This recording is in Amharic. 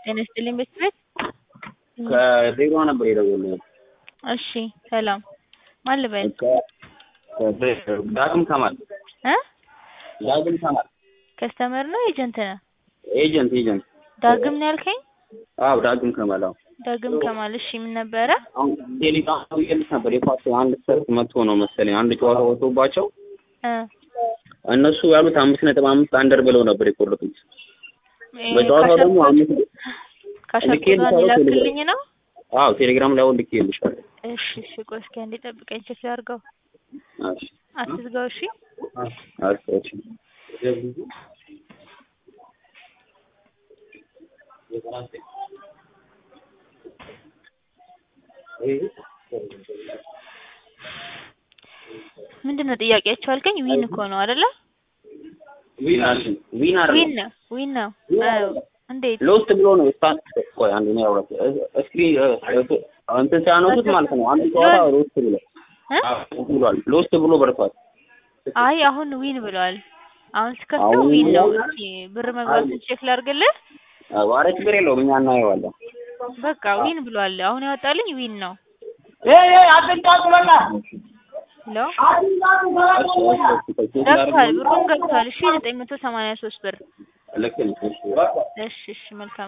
ጤና ይስጥልኝ ቤት ቤት ከድሬዳዋ ነበር የደወልኩት። እሺ ሰላም ማን ልበል ዳግም ከማል እ ዳግም ከማል ከስተመር ነው ኤጀንት ነህ? ኤጀንት ኤጀንት ዳግም ነው ያልከኝ? አዎ ዳግም ከማል አዎ ዳግም ከማል እሺ ምን ነበረ? አሁን ቴሌግራም ብዬልሽ ነበር የኳስ አንድ ሰት መጥቶ ነው መሰለኝ አንድ ጨዋታ ወጥቶባቸው እ እነሱ ያሉት አምስት ነጥብ አምስት አንደር ብለው ነበር የቆረጡት። እ በጨዋታው ደግሞ አምስት ካሻኩቷን ይላክልኝ ነው? አዎ ቴሌግራም ላይ አሁን ልኬልሻለሁ። እሺ እሺ ቆይ እስኪ አንዴ ጠብቀኝ ቼክ ላድርገው። እሺ አትዝጋው እሺ። እሺ እሺ ምንድን ነው ጥያቄያቸው አልከኝ? ዊን እኮ ነው አይደለ? ዊን ዊን ዊን ነው ዊን ነው። አዎ እንዴት? ሎስት ብሎ ነው ስታን ቆይ አንድ ነው ያውራት እስክሪን እንትን ሲያነሱት ማለት ነው አንድ ጨዋታ ሎስት ብሎ እ አዎ ብሏል ሎስት ብሎ በርቷል። አይ አሁን ዊን ብለዋል። አሁን ስከፍተው ዊን ነው። እስኪ ብር መግባቱን ቼክ ላድርግልህ። ኧረ ችግር የለውም እኛ እናየዋለን። በቃ ዊን ብሏል። አሁን ያወጣልኝ ዊን ነው። ሄሎ ገብቷል፣ ብሩን ገብቷል። እሺ ዘጠኝ መቶ ሰማንያ ሶስት ብር። ልክ ነሽ። እሺ እሺ መልካም